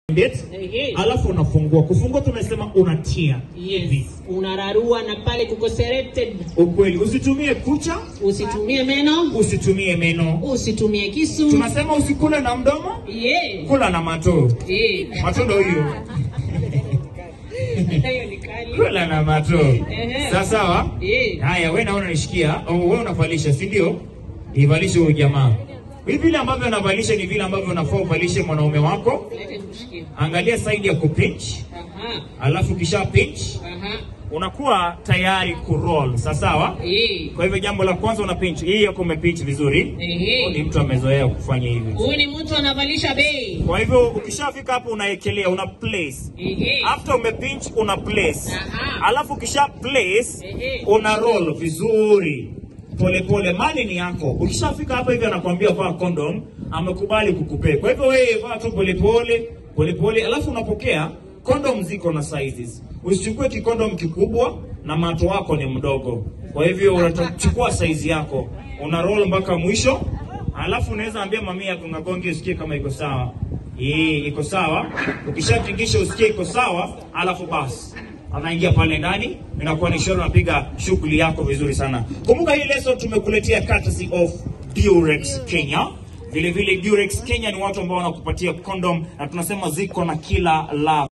it, Ehe. alafu unafungua. Kufungua tunasema unatia Yes, unararua na pale kuko selected. ukweli. Usitumie kucha, Usitumie meno, usitumie meno. usitumie kisu. Tunasema usikule na mdomo, Yeah. kula na mato. Yeah. Mato ndo hiyo, Hiyo ni kali. kula na mato. Ehe. Sawa sawa. Yeah. Haya, wewe naona nishikia, au wewe unavalisha, si ndio? Ivalishe huyu jamaa. Hivi vile ambavyo anavalisha ni vile ambavyo unafaa uvalishe mwanaume wako. Lete kushikia. Angalia side ya kupinch, Aha. alafu kisha pinch Aha. unakuwa tayari kuroll. Sawa sawa. Yeah. Kwa hivyo jambo la kwanza una pinch. Hii yako umepinch vizuri. Ehe. Huyu Ni mtu amezoea kufanya hivi. Huyu ni mtu anavalisha bei. Kwa hivyo ukishafika hapo unaekelea, una place. Ehe. After umepinch una place. Aha. Alafu kisha place Ehe. una roll vizuri. Pole pole, mali ni yako. Ukishafika hapa hivi anakuambia vaa condom, amekubali kukupea. Kwa hivyo wewe vaa tu pole pole, pole pole, alafu unapokea condom ziko na sizes. Usichukue kikondom kikubwa na mato wako ni mdogo. Kwa hivyo unachukua size yako, una roll mpaka mwisho, alafu unaweza ambia mami yako ngagonge usikie kama iko sawa. Hii iko sawa. Ukishatingisha usikie iko sawa, alafu basi anaingia pale ndani, inakuwa ni ishara unapiga shughuli yako vizuri sana. Kumbuka hii lesson tumekuletea courtesy of Durex Kenya. Vile vile Durex Kenya ni watu ambao wanakupatia condom na tunasema ziko na kila la